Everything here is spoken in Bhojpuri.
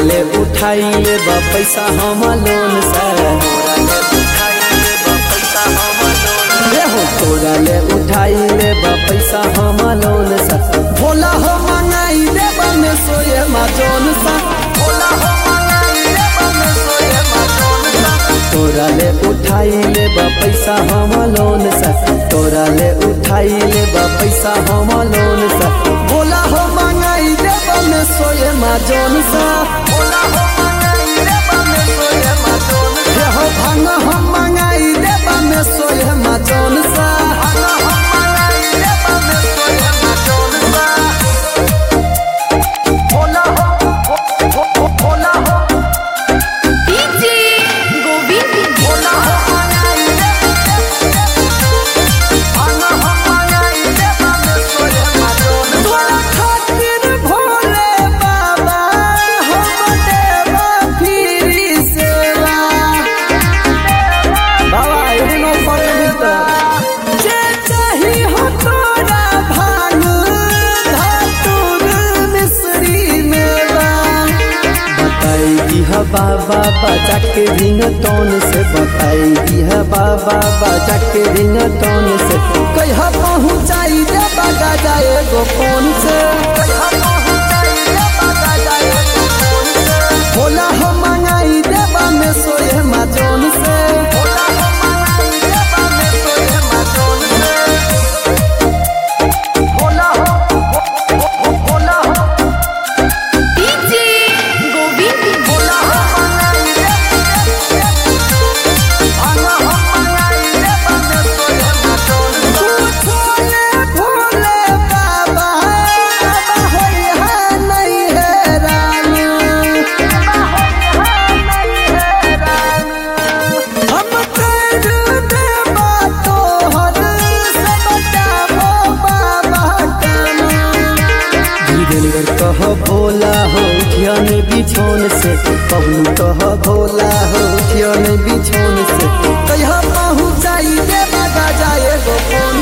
ले उठाई ले बा पैसा हम लोन से ए हो तोरा ले उठाई ले बा पैसा हम लोन से भोला हो मंगाई दे बा में सोए मा जोन सा भोला हो मंगाई दे बा में सोए मा जोन सा तोरा ले उठाई ले बा पैसा हम लोन से तोरा ले उठाई ले बा पैसा हम लोन से भोला हो मंगाई दे बा में सोए मा जोन सा भोला हो मंगाई दे बा में सोए मा जोन सा हो भांग हम मंगाई दे बा में सोए मा जोन सा भांग हम मंगाई दे बा में सोए मा जोन सा भोला हो भो- भो- भोला हो डीजे गोविंद भोला हो मंगाई दे भांग हम मंगाई दे बा में सोए मा जोन सा तोरा खातिर भोले बाबा हम देवा फिरी सेवा बाबा एनो पकड़ जे चाही हो तोरा भांग धतूर मिश्री मेवा बताई दिह बाबा बजा के रिंग टोन से बताई दिह बाबा बजा के रिंग टोन से कहिया पहुँचाई दे बगा जाए गो फोन से कहिया पहुँचाई दे बगा जाए गो फोन से भोला हो मंगाई देबा में सोए मा जोन से भोला हो मंगाई देबा में सोए मा जोन से भोला हो भो- भो- भोला हो डीजे गोविंद भोला हो मंगाई दे भांगा हो मंगाई देबा में सोए मा जोन से भोले भोले बाबा बाबा होई है नहीं है रानी हम कर देबा तोहर सबटा हो बाबा धीरेन्द्र कह भोला हो ध्यान बिछौन से कहलू कह भोला हो ध्यान बिछौन से कहिया पहुँचाई देबा जाए गो फोन